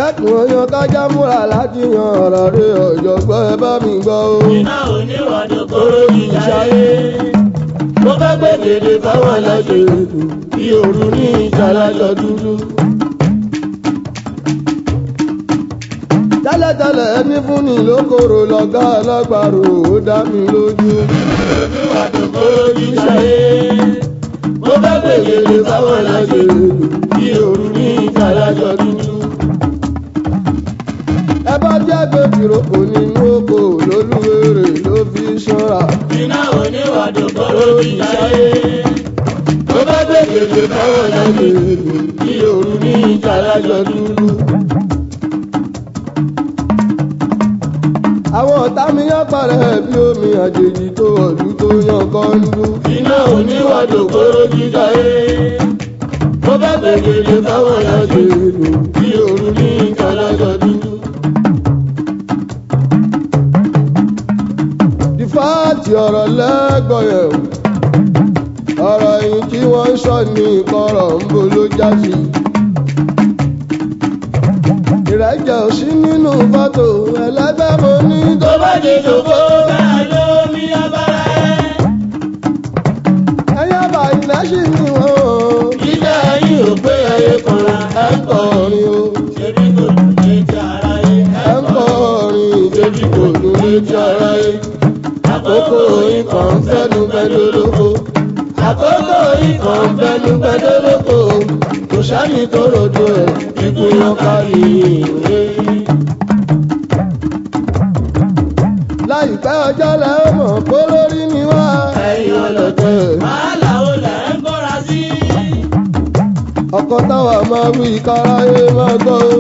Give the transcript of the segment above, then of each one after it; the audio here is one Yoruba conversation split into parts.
ẹkùn oyan kájá múra láti yan ọ̀rọ̀ rẹ ọ̀jọ̀gbọ́n ẹ bá mi gbọ́ o. iná oníwàdó kóró ìjáyé. mo fẹ́ gbé gèdè fáwọn aláṣẹ ètò bí òru ní ìjàlájọ dúdú. tẹ́lẹ̀tẹ́lẹ̀ ẹni fún ni lókòrò lọ́gá alágbàro ó dá mi lójú. oníwàdó kóró ìjáyé. mo fẹ́ gbé gèdè fáwọn aláṣẹ ètò bí òru ní ìjàlájọ dúdú. ẹ bá jẹ́ pé tìrókò nínú oko lólúwèrè ló fi ṣọ́ra. iná oníwàdó kóró ìjáyé. mo fẹ́ gbé gèdè fáwọn aláṣẹ ètò bí òru ní ìjàlájọ dúdú. àwọn ọ̀tá mi yán parẹ́ bí omi àjèjì tó ọ̀dún tó yan kọ́ńdú. iná oníwàdò kóró jíjà ẹ́. mo bá gbẹ̀gẹ̀dẹ̀ fáwọn aláṣẹ èlò bí òru ní ìkàlájọ dúdú. ìfáàtì ọ̀rọ̀ lẹ́gbọ̀n yẹn o ọ̀rọ̀ yìí tí wọ́n ń sọ ní ìkọ̀rọ̀ ń bo ló já sí. ìrẹ́jẹ ò sí nínú fọ́tò ẹlẹ́gbẹ́ mo ní tó tó bá di ṣòfò bẹ́ẹ̀ ló mi abára ẹ̀. ẹ̀yà bá ilẹ̀ sí ni wọ́n o. jíjà yín ò pé ẹyẹ kanra ẹ̀ ń kọ́ kọrin o ṣebí kò dùn létí ara yẹ ẹ̀ ń kọrin ìdèjì kò dùn létí ara yẹ. àkókò yín kan fẹ́nu bẹ́ẹ̀ lólóko. àkókò yín kan fẹ́nu bẹ́ẹ̀ lólóko. kò sáyìn tó rodo ẹ̀ ikú yan kárí ìwé. láìpẹ́ ọjọ́ lẹ́ ó mọ̀ kó lórí ni wá. ẹ̀yin ọlọ́tẹ̀ wàhálà ó lẹ̀ ń bọ́ra sí. ọkọ táwa máa wí káráyé máa gbọ́ o.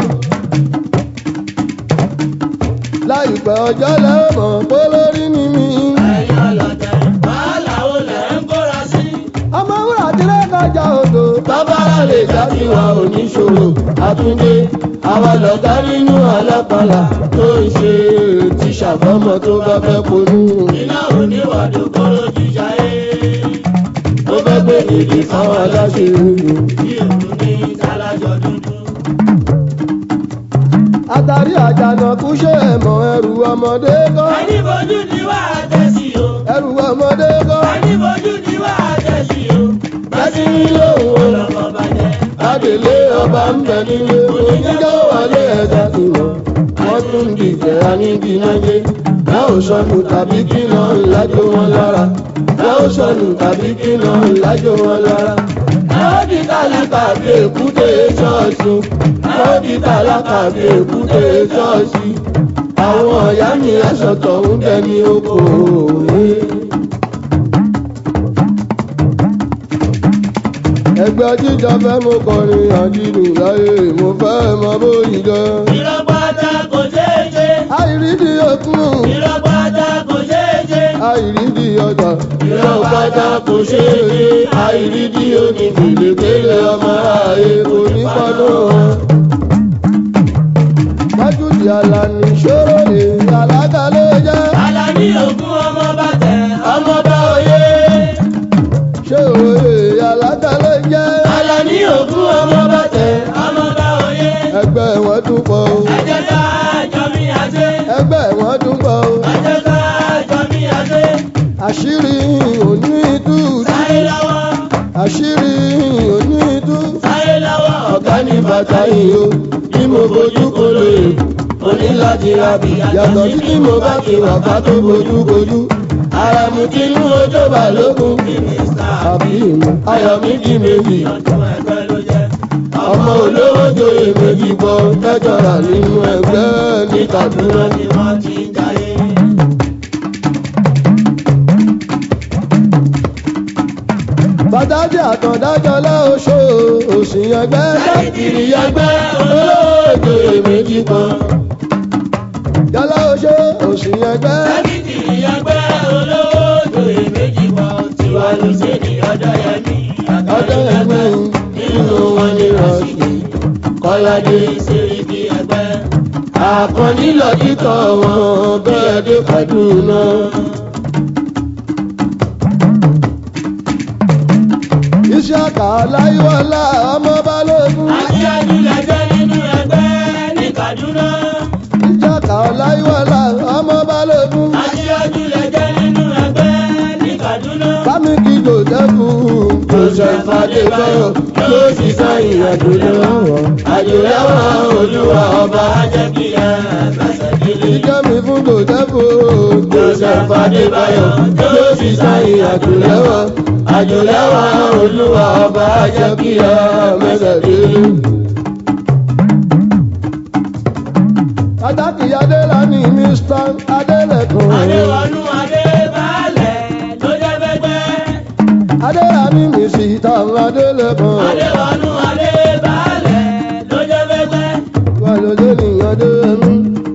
láìpẹ́ ọjọ́ lẹ́ ó mọ̀ kó lórí ni mí. ẹ̀yin ọlọ́tẹ̀ wàhálà ó lẹ̀ ń bọ́ra sí. ọmọ wúrà tí lè kọjá odò. bàbára lè jáde wa oníṣòro àtúndé àwa lọ̀gá nínú alápàlà tó ń ṣe tíṣà fọ́mọ tó bá fẹ́ ponú. iná oníwàdó kóró jíjà ẹ́. ó fẹ́ gbé dèdè fáwọn aláṣẹ ìlú. bí òun ní ìtàlájọ dúdú. àtàrí àjànàkú ṣe ẹ̀mọ́ ẹrù ọmọdé kọ́. ẹni fojú ni wà á tẹ̀sí o. ẹrù ọmọdé kọ́. ẹni fojú ni wà á tẹ̀sí o. bẹ́sí ní lóhùn ọlọ́kọ̀ bàjẹ́. adèlé ọba ń bẹ nílé oníjọ́ wọlé ẹ̀dá ìwọ̀. wọ́n tún dìjẹ́ anídìínájé. láò sọnù tàbí kí lọ ìlàjò wọn lára. láò sọnù tàbí kí lọ ìlàjò wọn lára. Àwọn di tálákà bí èkúté ṣọ́ọ̀ṣì. Àwọn di tálákà bí èkúté ṣọ́ọ̀ṣì. Àwọn ọ̀yá mi aṣọ tọ̀hún dẹni oko òwe. Ẹgbẹ́ jíjọ fẹ́ mo kọrin àdínù láyé mo fẹ́ mọ bóyí gan. Ìrọ̀pátá kò ṣeé ṣe. Àìrídìí òkun, Ìrọ̀pátá kò ṣeé ṣe. àìrídìí ọjà. Ìrọ̀pátá kò ṣeé ṣe. Àìrídìí onígbèlégbèlé ọmọ ààyè kò ní pọ́nú wọn. Májúdì Àlàní ṣòro lè alága ló jẹ́. Àlàní ògún ọmọ bàtẹ̀ ọmọ bá oyè. Ṣé òye alága ló jẹ́? Àlàní ògún ọmọ bàtẹ̀ ọmọ bá oyè. Ẹgbẹ́ wọn tún pọ̀ o. Ẹ jẹ́ ká jọ mí àṣẹ. Ẹgbẹ́ wọn tún pọ̀ o. Ẹ jẹ́ ká jọ mí àṣẹ. Àṣírí òní tú. Sáyé lọ́wọ́. Àṣírí òní tú. Sáyé lọ́wọ́. Ọ̀gá ní bàtà yìí o. Bí mo bojú kò lè. Mo ní láti ra bìyà. Yàtọ̀ sí tí mo bá ti wà ká tó bojú bojú. Ara mu ti nú ojó balógun. Àbí ìmọ̀ ayọ̀ mi di méjì. Ọdún ẹgbẹ́ ló jẹ́. Ọmọ olówó joyè méjì bọ́ mẹ́jọra nínú ẹgbẹ́ ní Kaduna. Dúró ni wọ́n ti ń jayé. Bàdájì àtọ̀dájọ́ lọ́ṣọ́ òsì ẹgbẹ́. Sáyidìrì ẹgbẹ́ olówó joyè méjì bọ́. Yálà oṣó òsì ẹgbẹ́. Sáyidìrì ẹgbẹ́ olówó joyè méjì bọ̀. Tiwa ló ṣe ní ọjọ́ yẹn ní Ọjọ́ ẹgbẹ́ nínú wọn ní Rọ̀ṣì. Kọ́ládé Sẹ́ríkì ẹgbẹ́. àkànní lọ títọ̀ wọn bẹ́ẹ̀ dé Kaduna. Iṣẹ́ àkà láyíwọ́lá ọmọ balógun. Aṣáájú lẹ́jọ́ nínú ẹgbẹ́ ní Kaduna. ìjàkà ọláyíwọlá ọmọ balógun Aṣíwájú lẹ jẹ́ nínú ẹgbẹ́ ní Kaduna. bámikì jòdẹ́kù joseph adébáyọ̀ ló sì sáyìn àjò lẹ́wọ̀n àjò lẹ́wọ̀n olúwa ọba Ajẹ́ kí ẹ fẹsẹ̀ délé. ìjẹ́mi fún jòdẹ́kù joseph adébáyọ̀ ló sì sáyìn àjò lẹ́wọ̀n àjò lẹ́wọ̀n olúwa ọba jẹ́ kí ẹ mẹ́sẹ̀ délé. Adáki Adélani Mr. Adélẹ̀kùn. Adéwọnú Adébálẹ̀ ló jẹ́ bẹ́gbẹ́. Adélani Mr. Adélẹ̀kùn. Adéwọnú Adébálẹ̀ ló jẹ́ bẹ́gbẹ́. Wà lóde ní Adéyẹmí.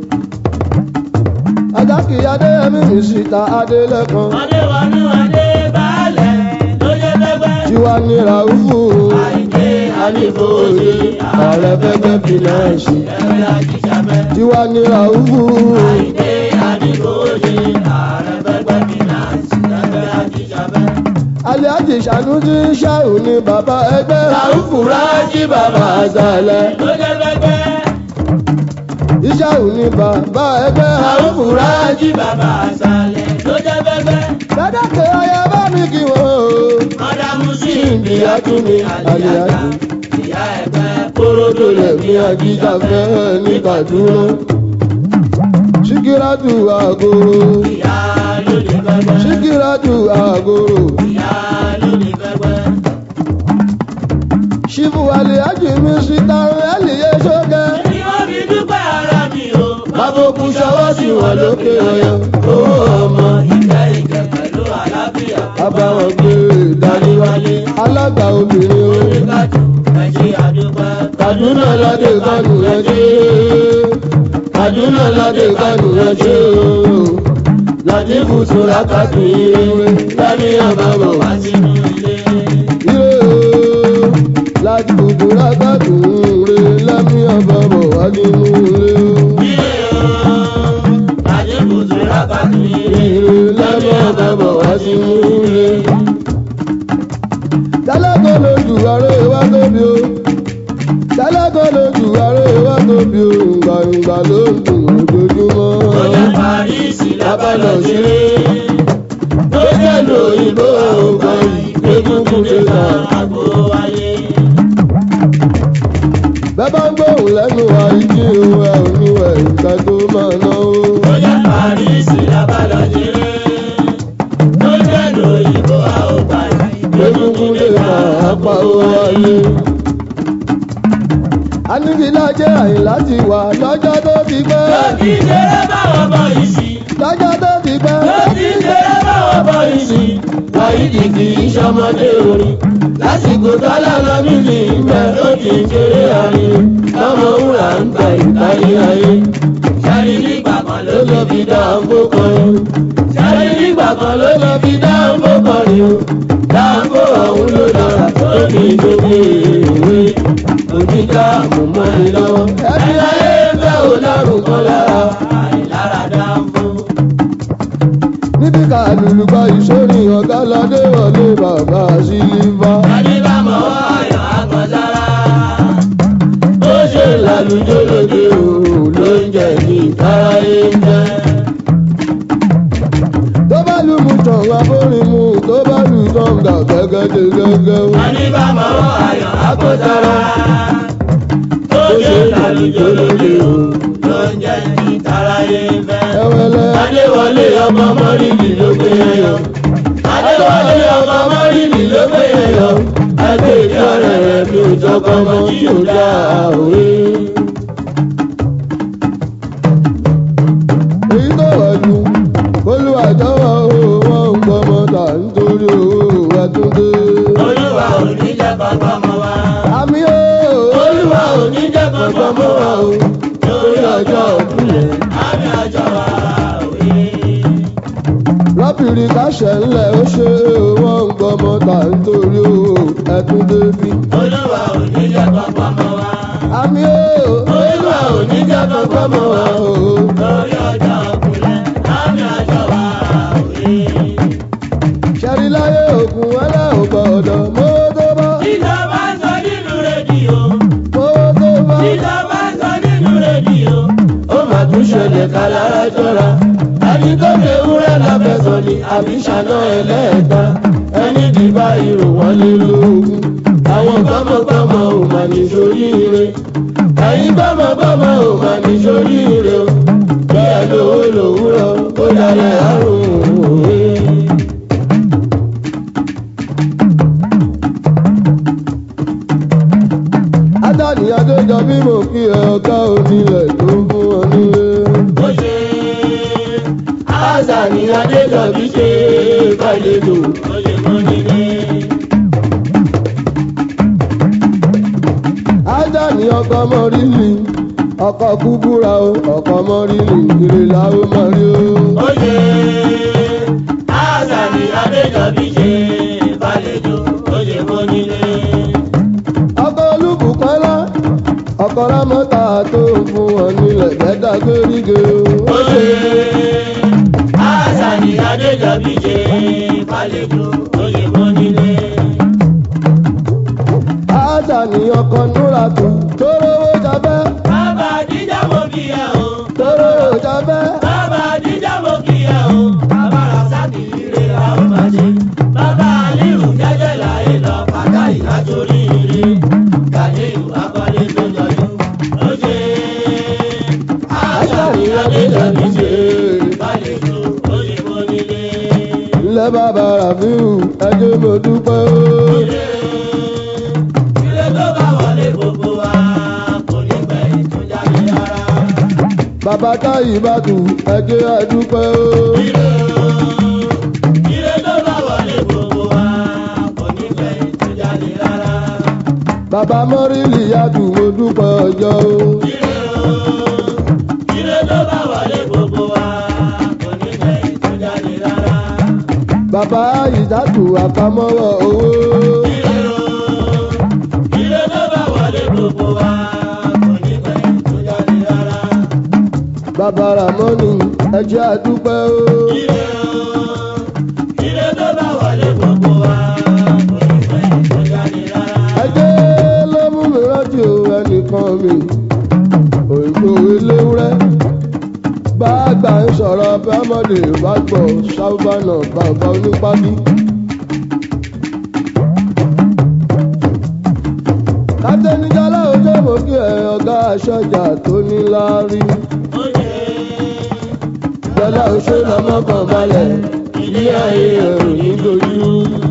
Adáki Adéyẹmí Mr. Adélẹ̀kùn. Adéwọnú Adébálẹ̀ ló jẹ́ bẹ́gbẹ́. Tiwa ní Ràúfù. Àìdé Anífòòdì. Ààrẹ fẹ́fẹ́ fìnáǹsì. ẹgbẹ́ ajíṣàbẹ́. Tiwa ní Ràúfù. Àìdé Anífòòdì. Ààrẹ fẹ́gbẹ́ fìnáǹsì. Ẹgbẹ́ ajíṣàbẹ́. Alhaji Sanusi Ṣáù ní bàbá ẹgbẹ́. Ràúfù Rájí bàbá àzàlẹ̀. Ló jẹ́ bẹ́gbẹ́. Ìṣàù ní bàbá ẹgbẹ́. Ràúfù Rájí. Rájí bàbá àṣàlẹ̀ ló jẹ́ bẹ́gbẹ́. Dádàkẹ́ ọyá bá mi kí wọ́n o. Mọ́dámú sí Ìyá tún ní àlìyájú. Ìyá ẹgbẹ́ kóródó lẹ̀ Ní àjíjà fẹ́ ní Kaduna. Síkírátù àgòrò. Ìyá ló lè bẹ́gbẹ́. Síkírátù àgòrò. Ìyá ló lè bẹ́gbẹ́. Ṣífù àlìyájú mi síta ẹ̀lìyé ṣókẹ́. Ni wọ́n fi dúpẹ́ ara mi o. Bábòkú ṣọwọ́ sí wọn lókè ọyọ. Owó ọmọ Ìkẹ́ ìkẹ́ pẹ̀lú àlàáfíà. abáwọn gbé dání wálé. Alága obìnrin o. Oníkàjù ẹ̀jẹ̀ àdúpẹ́. Kaduna ládé kánú ẹjẹ́. Kaduna ládé kánú ẹjẹ́ o. Láti fùtù lákàtú ire. Láti àbábọ̀ wá Wá sínú ilé. ire o. Láti fùtù lákàtú ire. Láti àbábọ̀ wá nínú ire o. Ilé o. Láti kùtù lákàtú ilé. Ire láti àbábọ̀ wá sínú ire. Tálákọ̀ lójú ààrẹ wá tóbi o. Tálákọ̀ lójú ààrẹ wá tóbi o. Gbàngbà ló ń dùn ojoojúmọ́. Ọjà Parísì lábàlọ̀ ṣeré. tó jẹ́ lóyìnbó ọgbọ́n egungun lè ta. Àgbo wáyé. bẹ́ẹ̀ bá ń gbóhùn lẹ́nu àìjí ohun ẹ̀ ò ní ẹ̀ ìgbà tó máa náwó. Ọjà Parísì lábàlọ̀ ṣeré. Tó jẹ́ lóyìnbó àwògbà egungun lè ta apá owó ayé. anigilájẹ́ àyìnlá ti wà lọ́jọ́ tó ti pẹ́. Lọ́tí ṣeré báwọn bọ̀ yìí sí. lọ́jọ́ tó ti pẹ́. Lọ́tí ṣeré báwọn bọ̀ yìí sí. wáyídì kì í ṣọmọdé orin. lásìkò tọ́lá lọ nílì ìgbẹ́ ó ti ń ṣeré àárín. ọmọ wúrà ń ta ìtayé ayé. Ṣẹ́ni nígbà kan ló ló lọ fi dá àǹfó kọrin. Ṣáyé nígbà kan ló lọ fi dá àǹfó kọrin o. Dáàbò ọ̀hún ló lọ́ra tó ní gbogbo ìwé. Òjìká mú mọ́ ni lọ́wọ́. Ẹbí ayé fẹ́ ò lárùn kan lára. àìlára dá fún. Níbi ká lùlùgbà ìsórí ọ̀gá lọ́dé wọlé bàbá sílífà. Ẹni bá mọ̀ ọ́ ayọ̀ àgbọ̀nsára. Ó ṣe lálùjọ́ lóde o ló ń jẹ ní ìtayé ń jẹ. Tó bá lù mú tàn abórin mu, tó bá lù tọ̀ǹgà gẹ́gẹ́dẹ́ gẹ́gẹ́ o. Ẹni bá mọ̀ ọ́ ayọ̀ àgbọ̀nsára. Ó ṣe lálùjọ́ lóde o. Ló ń jẹ́ kí taráyé fẹ́. Ẹwẹ́lẹ́ Adéwọlé ọmọ mọ́rìnì ló gbé ẹyọ. Adéwọlé ọmọ mọ́rìnì ló gbé ẹyọ. ẹgbẹ́ ìdí ọ̀rẹ́ rẹ̀ mi ò jọkọ́ mọ́ tí ò dá òwe. Èyí tó wà jù, olùwàjọ́wọ́ o, wọ́n ń gbọ́mọ tà nítorí owó àtúndé. Olúwa ò ní jẹ́ kọ́kọ́ mọ́ wa. Àmì o, olúwa ò ní jẹ́ kankan mọ́ wa o, lórí ọjọ́ òkúlẹ̀. Àmì ọjọ́ wa òye. Lọ́bìnrin káṣẹ̀ ńlẹ̀ ó ṣe wọ́n ń gbọ́mọ tà nítorí owó ẹ̀túndé bí. Olúwa ò ní jẹ́ kọ́kọ́ mọ́ wa. Àmì o, olúwa ò ní jẹ́ kankan mọ́ wa o. Lórí ọjọ́ òkúlẹ̀. Àmì ọjọ́ wa òye. ṣẹ́rí láyé ògùn ẹlẹ́ ò gbọ́dọ̀ mówó tó bá Ìjọba ń sọ nínú rédíò. mówó tó bá Ìjọba ń sọ nínú rédíò. ẹ̀ka lára jọra ẹni tó ṣe wúrẹ́ láfẹ̀sọ̀ ni àbí ṣáná ẹlẹ́ẹ̀ta ẹni dìbà ìrò wọn lé lógún àwọn gbọ́mọgbọ́mọ ò mà ní sóríire ẹ̀yin gbọ́mọgbọ́mọ ò mà ní sóríire o bí ẹ lówó lòwúrọ̀ ó dalẹ̀ àrùn òwe. Adani Adéjọbí mo kí ẹ ọ̀gá onílẹ̀ tó ń fún ọ nílé. ó ṣe Azani Adéjọbí ṣe kàlejò ó lè mọ nílé. Adani ọkọ mọ́rìlì ọkọ kúbúra o ọkọ mọ́rìlì ìrè làwọn máa rí o. ó ṣe Azani Adéjọbí ṣe kàlejò ó lè mọ nílé. ọkọ olúbùkọ́lá ọkọ rámọ́tà tó ń fún ọ nílẹ̀ bẹ́ẹ̀dá gbéríge o. ó ṣe Azani Adéjọbí ṣe kàlejò ó lè mọ nílé. Adani ọkọ núratu tó rówó jabẹ́ bàbá àdìjà mo kí ẹ o. tó rówó jabẹ́. Bàbá Adija mo kí ẹ o. Bàbá Rasaki ire la ó máa ṣe. Bàbá Aliyu jẹ́jẹ́ láyé lọ pátá ìlàjòrí ire. Gàdéyù akọ́lé tó jọjú. Ó ṣe Azani Adéjọbí ṣe ìbálẹ̀jọ ó lè mọ nílé. ilẹ̀ bàbá Rafiu ẹjọ́ mo dúpẹ́ o. Ire ire tó bá wọlé gbogbo wa kò ní pẹ́ ìtújáde rárá. bàbá táyì bá tù ẹjọ́ ẹdúpẹ́ o. Ire o, ire tó bá wọlé gbogbo wa kò ní pẹ́ ìtújáde rárá. bàbá mọ́rìlì yàtù mo dúpẹ́ ọjọ́ o. Ire o, ire tó bá wọlé gbogbo wa kò ní pẹ́ ìtújáde rárá. bàbá ìdátù àpamọ́wọ́ owó. Ire o, ire tó bá wọlé gbogbo wa kò ní pẹ́ ìtújáde rárá. bàbá ramoni ẹjọ́ àdúpẹ́ o. Ire o, ire tó bá wọlé gbogbo wa kò ní pẹ́ ìtújáde rárá. ẹjẹ́ ló mú mi rántí o ẹnìkan mi. òyìnbó eléwúrẹ́ bá gbà ń sọ̀rọ̀ bámọ́dé bá gbọ́ sábàánà bàbá onípábí. kátẹ́nijálá ojú mo kí ẹ ọ̀gá aṣọ́jà tó ní láárí. Ó ṣe jọlá oṣó lọmọ kan balẹ̀ ilé ayé ẹ̀rù ní dojú.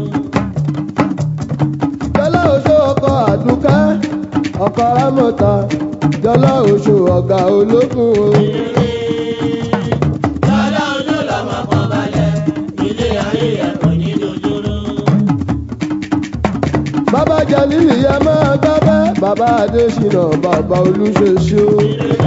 jọlá oṣó ọkọ àdúkẹ́ ọkọ rámọ̀ta jọlá oṣó ọ̀gá ológun o. Dada ojú lọ́mọ kan balẹ̀, ilé ayé ẹ̀kọ́ ní dojúrú. bàbá jalili yẹ máa gbábẹ́ bàbá adésínà bàbá olúṣeṣe o.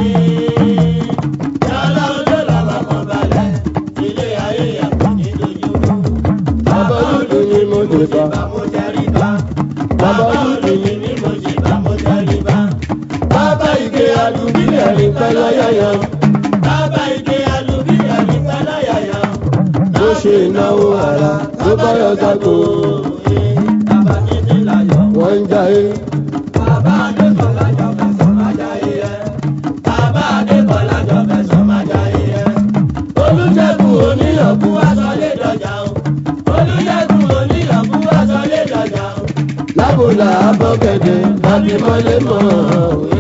Dada ojú lọ́mọ kan balẹ̀, ilé ayé ẹ̀kọ́ ní dojúrú. bàbá dúdú ni mo dé bá. Bá mo tẹrí bá. Bàbá dúdú ni mí mo ṣe bá mo tẹrí bá. bàbá ike adùnbílẹ̀ rí pẹ́ lọ́yọ̀yọ̀. Bàbá ike alùbíyà ní pẹ́láyàyà. bó ṣe náwó ara ló bá yọ sáko. Bàbá títí láyọ̀. wọ́n ń jayé. Bàbá Adébọ̀lá jọ fẹ̀sọ̀ máa jayé ẹ̀. Bàbá Adébọ̀lá jọ fẹ̀sọ̀ máa jayé ẹ̀. Olùṣègùn oníyànkú aṣọ lè dọ̀jà o. Olùṣègùn oníyànkú aṣọ lè dọ̀jà o. lábòlà abọ́gẹ̀dẹ̀ láti mọ́lé mọ́ òye.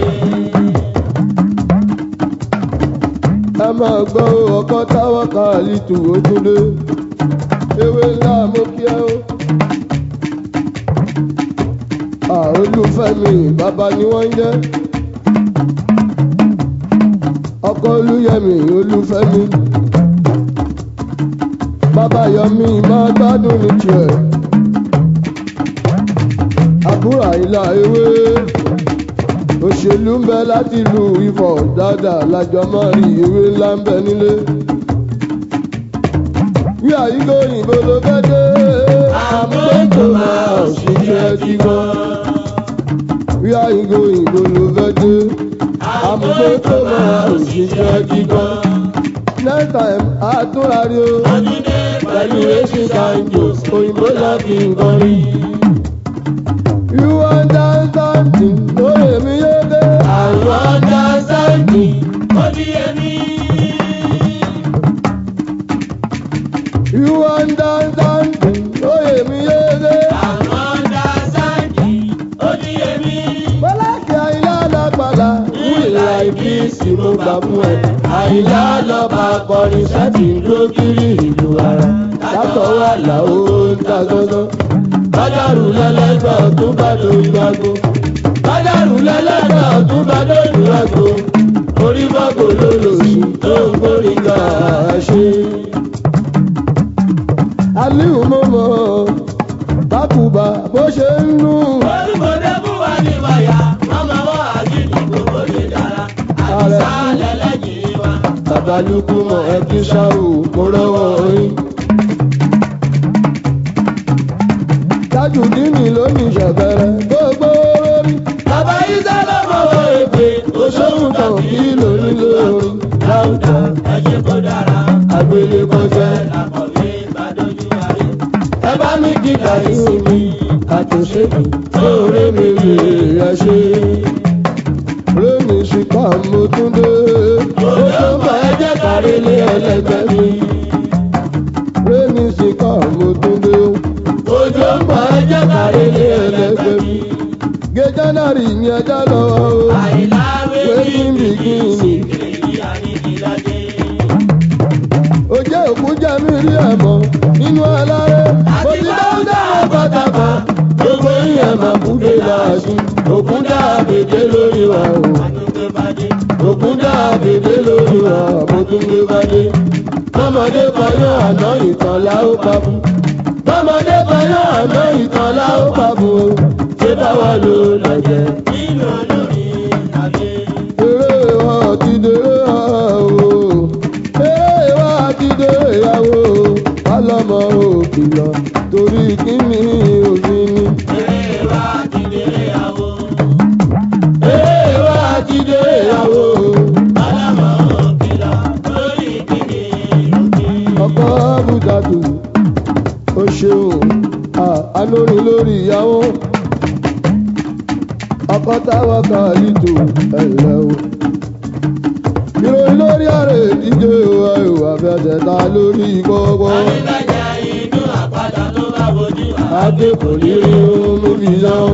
ẹ máa gbọ́ ọkọ táwọn kan àlìtù ojúlé ewé ńlá mo kí ẹ o. olúfẹ́mi bàbá ni wọ́n ń jẹ́ ọkọ olúyẹmí olúfẹ́mi bàbá yọmí máa gbádùn ní tiẹ̀ àbúrò àyìnlá ewé òṣèlú ń bẹ láti lu ifọ̀ dáadáa lájọ máa rí ewé ńlá ń bẹ nílé bí àyíkó òyìnbó ló fẹ́ dé àmúgbòtò máa ṣiṣẹ́ tí gbọ́ bí àyíkó òyìnbó ló fẹ́ dé àmúgbòtò máa ṣiṣẹ́ tí gbọ́ next time àtúnrarí o pẹ̀lú racing kanjos òyìnbó láti nǹkan rí. You understand me? Oh, èmi yé dé. Àwọn ọ̀dà sáǹtì, ó di èmi. You understand me, oyè mi yéé. Àwọn dásáǹdì ó ní èmi. Bọ́láàkì àyìnlá lágbàlá. Ìlà ìbísí mo gbà fún ẹ. Àyìnlá lọ́ba akọrin sẹ́tì ń dúró kiri ìlú ara. Látọ̀ wà láwo ń ta gángan. Bádàrú lẹ́lẹ́gbẹ́ ọ̀tún bá lójú ago. Bádàrú lẹ́lẹ́gbẹ́ ọ̀tún bá lójú ago. Orí bọ́gò ló lò sí tó ń gbórí ga ṣe. Aliu mọ̀mọ́ bákùbà bó ṣe ń nù. Olúmọdé fún wa ní wáyà, ọmọ wa àgídì gbogbo lè dára. Àdìsá lẹ́lẹ́jì wa. Babalúkú mọ̀ ẹ́ kí ṣáò kó rọ́wọ́ yín. Tajudini ló ní ṣẹ̀fẹ̀rẹ̀ gbogbo lórí. Bàbá Isa ló mọ̀wọ́ èpè. Oṣooṣù kan kí lórí lórí. Láwùjọ Ẹ̀jẹ̀ kò dára. àgbélé kọjá. Àkọ̀wé ìbàdójú ayé. Ẹ bá mi kíkà ìsinmi àtòṣèlú lóore mi lè ẹ ṣe. Rémi ṣìkà mo tún dé. Òjò ń bọ̀ ẹ jẹ́ kárí lé ẹlẹ́gbẹ́ mi. Rémi ṣìkà mo tún dé. Òjò ń bọ̀ ẹ jẹ́ kárí lé ẹlẹ́gbẹ́ mi. Gẹ́jánárì ni ẹja lọ́wọ́ o. Àìláwé Wetin ní begin? ìsìnkiri àníkìlájẹ́. Ó jẹ́ òkú jẹ́ mi rí ẹ̀mọ́ nínú alárẹ̀. Mo ti bá ń dá pátápá. Gbogbo ìyẹn máa kú dé láàṣì. Òkun dá àbèdè lórí wa o. Àtúntẹ̀bàdé. Òkun dá àbèdè lórí wa. Mo tún gbé bádé. Tọ́mọdé kọyán àná ìtàn la ó pa fún. Tọ́mọdé kọyán àná ìtàn la ó pa fún o. Ṣé báwa ló lọ́jẹ́? Nínú olórí àgbẹ̀. Eré wa ti dèrè ha o. Eré wa ti dèrè yàwó. Pálọ́mọ òkìlọ̀ torí kíni òfin ni. Eré wa ti délé àwọ̀. Eré wa ti dèrè yàwó. Alámọ̀ òkìlọ̀ lórí kíni òkè. Ọkọ Bùdàdù ó ṣeun àánúrin lórí ìyàwó. Ọkọ táwọn kan lìtò ẹ̀lẹ́ o. Ìròyìn lórí àrè ìdíje wa ìwà fẹsẹ̀ ta lórí gbogbo. Àríkàjà inú àpáta tó bá bojú wa. Adé kò ní rí mú fi yan.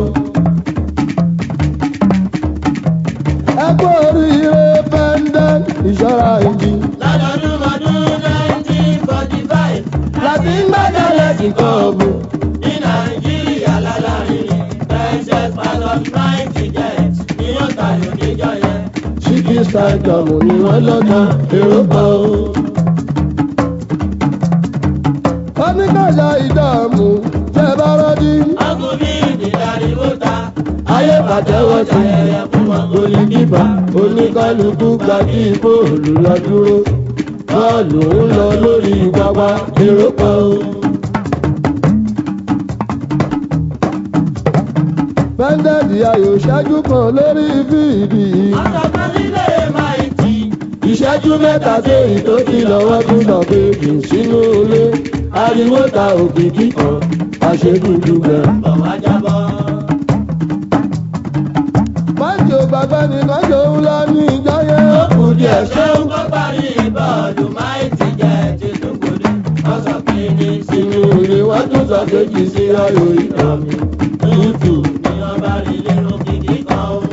Ẹ kú oríire pẹ́ndẹ́ ìṣọ́ra ìjì. Lọ́dọọdún ọdún 1945. Láti ń gbẹ́jọ́ lẹ́sìn kan ọ̀gbìn. Ní Nàìjíríà lálárin Princess Pastor ninety jet ni wọ́n ta lóníjọ́ yẹn. Ṣíkí stadium ni wọ́n lọ́ta èrò kan o. Oníkàṣà ìdààmú tẹ bá rọ́dí. Ọkùnrin ìdílárí ló ta. Ayé pàtẹ́wọ́ sí Ayẹyẹ fún wọn. olùdíbà oníkálukú gba kí bóòlù lọ dúró. Bọ́ọ̀lù ń lọ lórí pápá èrò kan o. Bẹ́ńdẹ̀dì ayò ṣáájú kan lórí fíìdì. Àtọ̀kan nílé máa ń tì. ìṣẹ́jú mẹ́ta séyìí tó ti lọ́wọ́ tún lọ bèbè sínú ilé ariwo ta òkìkí kan àṣekúndú gbẹ. Bọ̀ wá jábọ̀. májò bàbá nìkan jòun lọ ní ìjọ yẹn. Ó kù díẹ̀ ṣéun kó parí bọ́ọ̀lù máìtì jẹ́ ti dùnkùdù. Wọ́n sọ pé ní sínú ilé wọ́n tún sọ kejì sí ayò ìtàn mi. tútù ni wọ́n bá rí lérò kìkì kan o.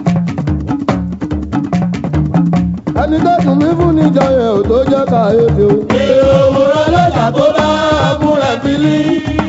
ẹni tó dùn mí fún níjọ yẹn ò tó jẹ́ kàyéfì o. Èrò òwúrọ̀ lọ́jà tó bá múra bílí.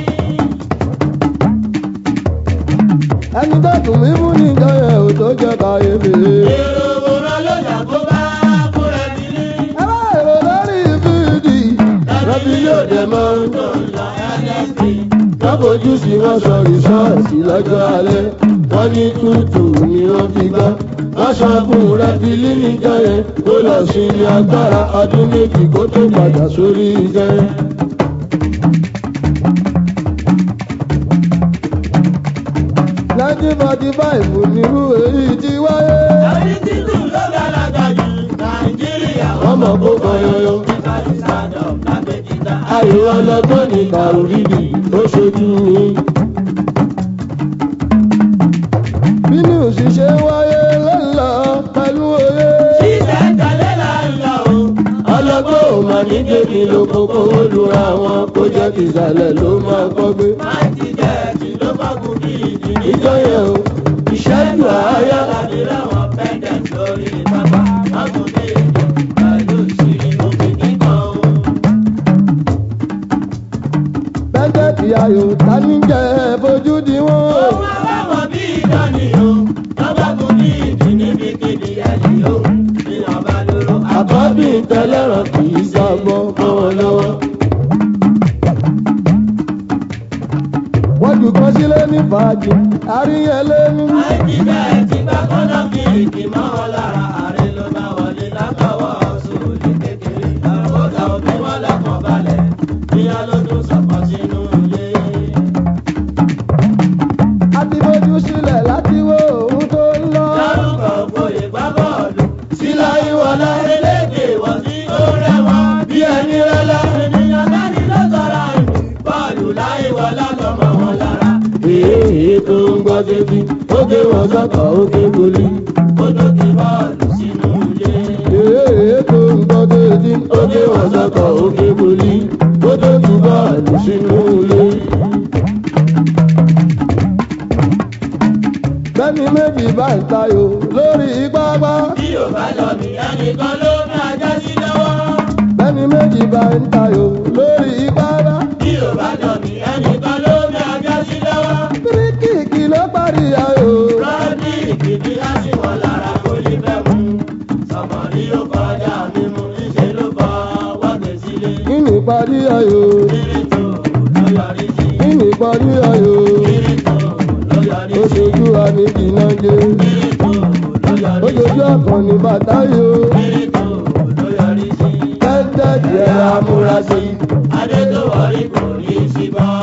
ẹni tó dùn mí fún níjọ yẹn ò tó jẹ́ kàyéfì. Èrò òwúrọ̀ lọ́jà tó bá múra bílí. ẹ bá èrò lórí fíìdì. rẹ́bí yóò dé mọ́. Tó ń lọ ẹlẹ́sì. wọ́n fojú sí wọ́n sọ rìsọ́ọ̀tì lọ́jọ́ alẹ́ wọ́n ní tútù ni wọ́n fi gbọ́. wọ́n sọ fún rẹ́bílì níjọ́ yẹn kó lọ sí ilé agbára ọdún méjì kó tó padà sórí iṣẹ́. nineteen forty five nírú èyí ti wáyé. Àbí títù ló gàlágà jù Nàìjíríà. wọ́n mọ̀ kó kan yọyọ. Ìkàlì sádọ̀ lágbèjìdá. ayò ọlọ́gbọ́n ní kàròrídì ó ṣojú mi. bí ní òṣìṣẹ́ wáyé lọ́la pẹ̀lú òye. Ṣíṣẹ́ tẹ̀lé là ń lọ o. ọlọ́gbọ́n ò mà ní jẹ́ mi ló kókó ó lura wọn kó jẹ́ tìsàlẹ̀ ló máa kọ́ gbé. máìtì jẹ́ẹ̀tì ló fọ́gùn bí ìdí ní ìjọ yẹn o ìṣẹ́jú àáyá láti ráwọn pẹ́ndẹ̀t lórí pápá fọ́gùn bí ìdí pẹ̀lú ìṣírí omi kíkan o. pẹ́ńtẹ́ẹ̀tì ayò tani jẹ́ fojú di wọ́n. Òun àbáwọ̀ bí ìdánì o, lọ́gbàgùn bí ìdí níbikíbi ẹ̀lì o, ní ọba lóró àkọ́bí tẹlẹ́ràn kì í sọ́gbọ́n mọ́ wọn lọ́wọ́. wọ́n jù kan sílé ní fàájì àríyànlé ní. Máìtì jẹ́ẹ̀tì gbà kọ́nà bí ìdí mọ́ wọn lára ààrẹ ló bá wọlé látọwọ́ sóòlì kékeré. Àkókò òbí wọn lọ́kàn balẹ̀, bíyá ló tún sọ̀kọ̀ sínú ilé. a ti fojú sílẹ̀ láti wo ohun tó ń lọ. Dárúkọ ògbóyè gbá bọ́ọ̀lù. Sílá ìwọlá elédè wọ̀ sí ó rẹwà bí ẹni rẹ́lá. Ènìyàn dání ló sọ̀rọ̀ ìlú. Bọ́ọ̀lù láìwọlá lọ́mọ wọn lára. èyí tó ń gbọ́ débi ó gé wọn sọ́kọ̀ ó gé goli. Ó dókè bọ́ọ̀lù sínú ilé. èyí tó ń gbọ́ débi ó gé wọn sọ́kọ̀ ó gé goli. ó tó ju bọ́ọ̀lù sínú ilé. bẹ́ẹ̀ni méjì bá ń tayò lórí pápá. Bí ò bá lọ mí, ẹnìkan ló ní ajá sí lọ́wọ́. bẹ́ẹ̀ni méjì bá ń tayò lórí pápá. Bí ò bá lọ mí, ẹnìkan ló ní ajá sí lọ́wọ́. kíríkìkì ló parí ayò. Rọ́ọ̀dì ìkìdí á sì wọ̀ lára kó lè fẹ́ mú. Sọ̀mọ̀rí ó kọjá mímú, níṣẹ́ ló kọ́ wọ́gbẹ̀ sílé. kí ni parí ayò. Kírìtò ló yọrí sí. kí ni parí ayò. Kírìtò ló yọrí ó sí. ṣojú wa ní jìnnàjẹ. Kírìtò ló yọrí ó sí. ṣojú àkànní bàtà yò. Kírìtò ló yọrí sí. tẹ́tẹ́ jẹ́ amúrasí. Adé tó wọrí kò ní í sí bọ́.